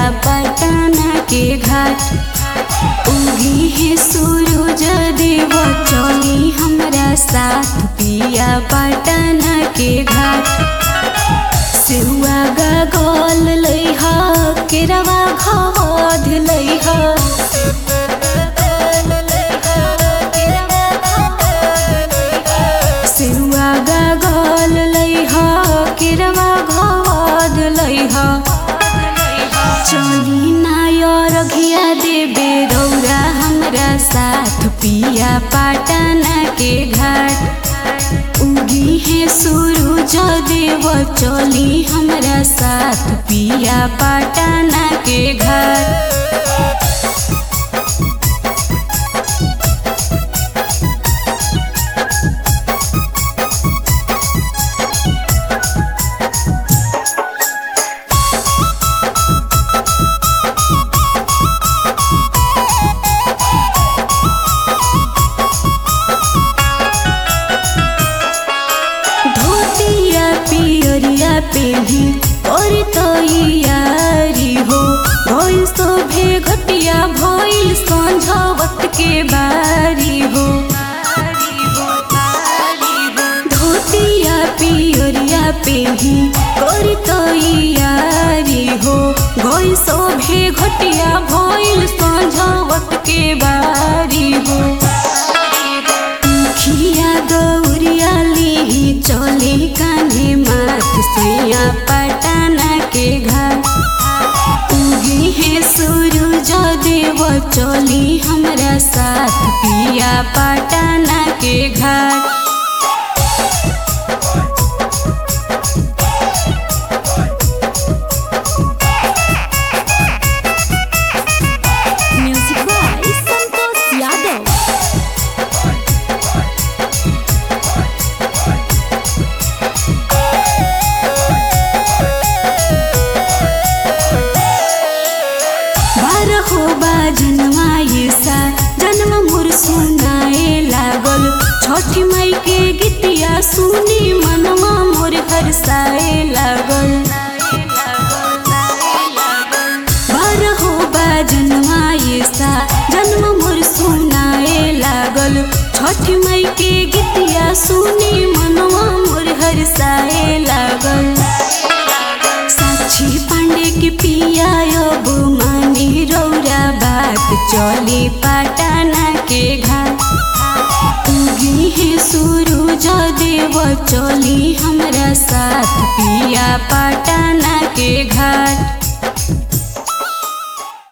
पटना के घाट उगी है सूरज देव चली हमरा साथ पिया पटना के घाट सेवा गल लैह केरवा घध लैह सेवा गल लैह केरवा घध लैह चली नायर घिया देबे रौरा हमरा साथ पिया पटना के घाट उगी है सूरज देव चली हमरा साथ पिया पटना के घाट धोतिया पियरिया पेही और तो यारी हो भइल शोभे घटिया भइल संझवत के बारी हो धोतिया पियरिया पेही और तो यारी हो भइल शोभे घटिया भइल संझवत के बारी हो खिया दौरिया ली चले कान्हे माथ सुइया पटना के घर उगी है सूरज देव चली हमरा साथ पिया पटना के घाट Music by Santosh Yadav. बारहो बा जनमाए सा जन्म मोर सुनाए लागल छठी माई के गीतिया सुनी मनवा मोर हरसाए लागल बारहो बा जनमाए सा जन्म मोर सुनाए लागल छठी माई के गीतिया सुनी मनवा मोर हरसाए लागल साक्षी पांडे के पिया अब मानी रौरा बात चली पटना के घाट उगी है सूरज देव चली हमरा साथ पिया पटना के घाट